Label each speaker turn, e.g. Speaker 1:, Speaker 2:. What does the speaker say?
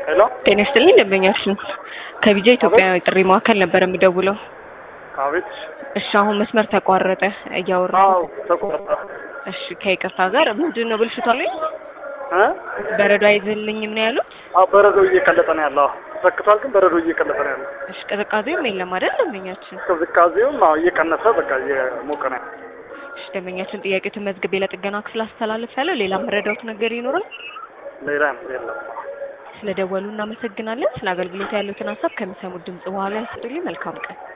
Speaker 1: ሄሎ
Speaker 2: ጤና ይስጥልኝ ደንበኛችን ከቢጃ ኢትዮጵያ ጥሪ ማዕከል ነበር የምደውለው።
Speaker 1: አቤት።
Speaker 2: እሺ አሁን መስመር ተቋረጠ እያወራ
Speaker 1: አዎ ተቆጣ
Speaker 2: እሺ ከይቅርታ ጋር ምንድን ነው ብልሽቷ ላይ
Speaker 1: እ
Speaker 2: በረዶ አይዝልኝም ነው ያሉት?
Speaker 1: አዎ በረዶ እየቀለጠ ነው ያለው። ተሰክቷል፣ ግን በረዶ እየቀለጠ ነው ያለው።
Speaker 2: እሺ ቅዝቃዜውም የለም አይደል ደንበኛችን?
Speaker 1: ቅዝቃዜውም አዎ እየቀነሰ በቃ እየሞቀ ነው ያለው።
Speaker 2: እሺ ደንበኛችን ጥያቄ ተመዝግቤ ለጥገና ክፍል አስተላልፋለሁ። ሌላ መረዳት ነገር ይኖራል?
Speaker 1: ሌላ የለም።
Speaker 2: ስለደወሉ እናመሰግናለን። ስለ አገልግሎት ያሉትን ሀሳብ ከሚሰሙት ድምጽ በኋላ ያስጡልኝ። መልካም ቀን